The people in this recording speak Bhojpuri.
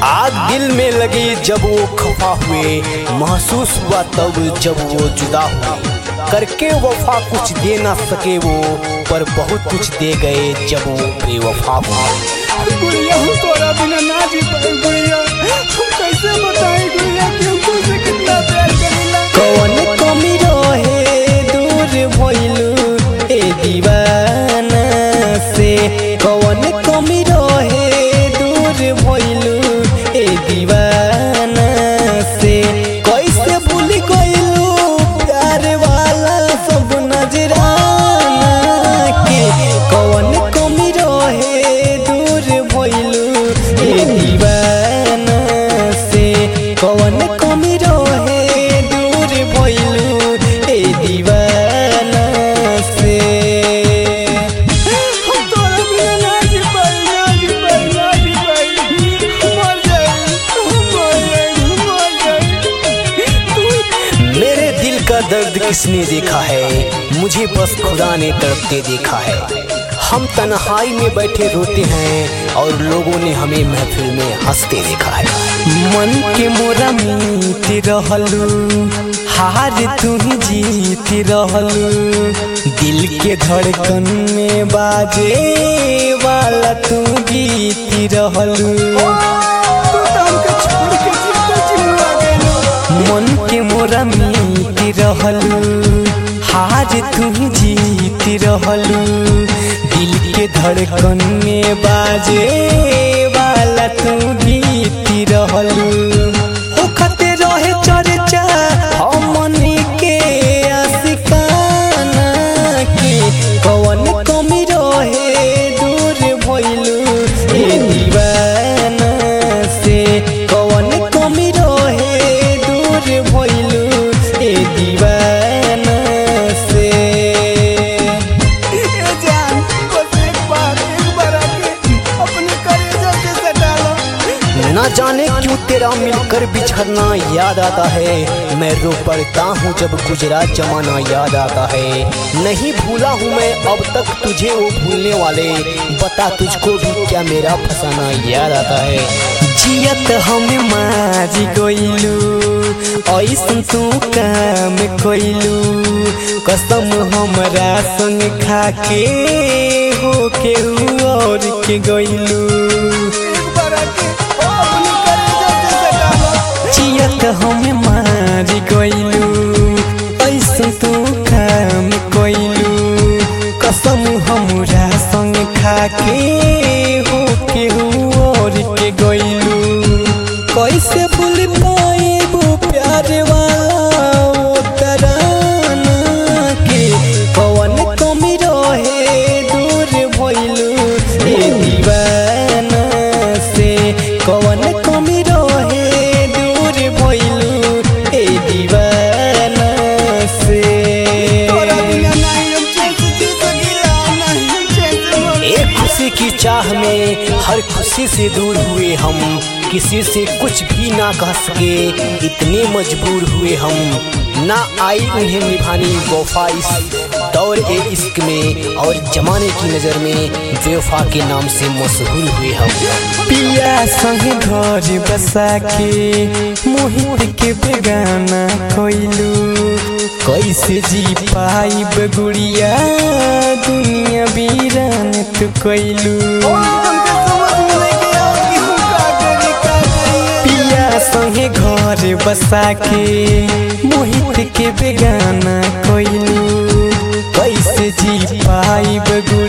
आग दिल में लगी जब वो खफा हुए महसूस हुआ तब जब वो जुदा हुए करके वफा कुछ दे ना सके वो पर बहुत कुछ दे गए जब वो बेवफा हुए गुड़िया हम तोरा बिना ना जी पाए गुड़िया हम कैसे बताएं गुड़िया कि हम तुझसे कितना प्यार करेला कौन कमी रहे दूर भइलू ए दीवाना से कौन कमी रहे दूर भइलू ए दीवाना से कैसे भूल गइलू प्यार वाला सब नजराना के कौन कमी रहे दूर भइलू ए दीवाना से कौन कमी रहे दूर भइलू ए दीवाना से हम तोरा बिना ना जी पाए ना जी पाए ना जी पाए मर जाए हम मर जाए हम मर जाए तू मेरे दिल का दर्द किसने देखा है मुझे बस खुदा ने तड़पते देखा है हम तन्हाई में बैठे रोते हैं और लोगों ने हमें महफिल में हंसते देखा है मन के मोरा मीत रहलू हार तू ही जीत रहलू दिल के धड़कन में बाजे वाला तू गीत रहलू तू तो हमके छोड़ के जीता चिल्ला गइलो मन के मोरा मीत रहलू हार तू जीत रहलू दिल के धड़कन में बाजे वाला तू गीत रहलू होखते रहे चर्चा हमनी के आशिकाना के कौन कमी रहे दूर भइलू ए दीवाना से कौन कमी रहे दूर भइलू ए दीवाना से ए जान बस एक बार एक बार आके अपने कलेजा से सटा लो न जाने क्यों तेरा मिलकर बिछड़ना याद आता है मैं रो पड़ता हूँ जब गुजरा जमाना याद आता है नहीं भूला हूँ मैं अब तक तुझे वो भूलने वाले बता तुझको भी क्या मेरा फसाना याद आता है जियत हमें मारी गइलू ऐसन तू काम कइलू कसम हमरा संग खाके हो के और के गइलू एक बार आके अपने कलेजा से सटा लो जियत हमें मारी गइलू ऐसन तू काम कइलू कसम हमरा संग खाके हो के और के गइलू कैसे भूल पाएबू प्यार वाला ओ तराना के कौन कमी रहे दूर भइलू ए दीवाना से कौन कमी रहे दूर भइलू ए दीवाना से तोरा बिना नहीं हम चैन से जी सकीला नहीं हम चैन से मर एक खुशी की चाह में हर खुशी से दूर हुए हम किसी से कुछ भी ना कह सके इतने मजबूर हुए हम ना आई उन्हें निभानी वफा इस दौर ए इश्क में और जमाने की नज़र में बेवफा के नाम से मशहूर हुए हम पिया संग घर बसा के मोहित के बेगाना कोइलू कैसे जी पाई बगुड़िया दुनिया बीरान तू कैलू हमके समझ में नहीं आया कि हम का करी का करी पिया संगे घर बसा के मोहित के बेगाना कोइलू कैसे जी पाई बगुड़िया